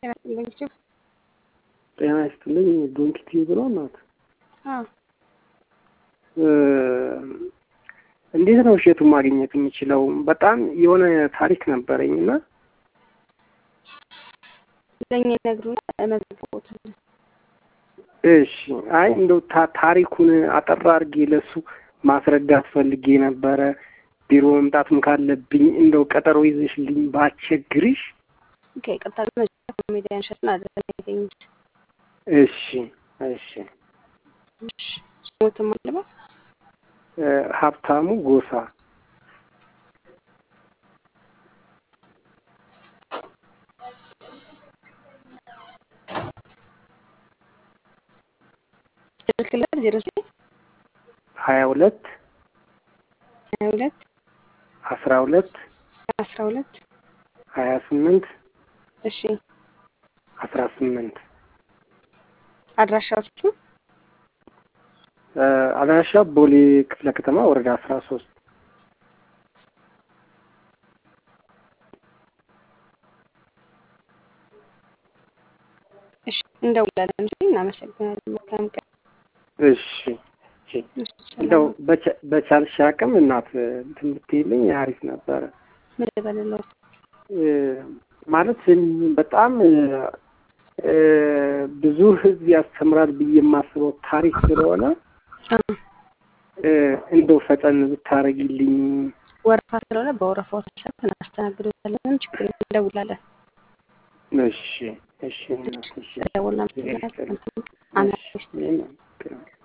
ጤና ይስጥልኝ ችፍ ጤና ይስጥልኝ ዶንኪቲ ብሎ ናት። አዎ እንዴት ነው እሸቱን ማግኘት የምችለው? በጣም የሆነ ታሪክ ነበረኝ እና ለእኛ ይነግሩና መዝግቦት እሺ፣ አይ እንደው ታሪኩን አጠር አድርጌ ለሱ ማስረዳት ፈልጌ ነበረ። ቢሮ መምጣትም ካለብኝ እንደው ቀጠሮ ይዘሽልኝ ባቸግርሽ። ይቅርታ መጀመሪያ ኮሜዲያን እሸቱን አድረን ያገኙት እሺ፣ እሺ። ስሞትም አለባ ሀብታሙ ጎሳ ስልክ ላይ ዜሮ ዘጠኝ ሀያ ሁለት ሀያ ሁለት አስራ ሁለት አስራ ሁለት ሀያ ስምንት እሺ አስራ ስምንት አድራሻዎቹ አድራሻ ቦሌ ክፍለ ከተማ ወረዳ አስራ ሶስት እሺ እንደውላለን። እሺ እናመሰግናለን። መልካም ቀን። እሺ እንደው በቻልሽ አቅም እናት እንትን ብትይልኝ አሪፍ ነበረ። ምን ልበልልዎት? ማለት በጣም ብዙ ሕዝብ ያስተምራል ብዬ የማስበው ታሪክ ስለሆነ እንደው ፈጠን ብታረጊልኝ። ወረፋ ስለሆነ በወረፋው ተሰብ እናስተናግዶታለን። ችግር የለም፣ እንደውላለን። እሺ እሺ እናት እሺ ደውልና እሺ አናስቴ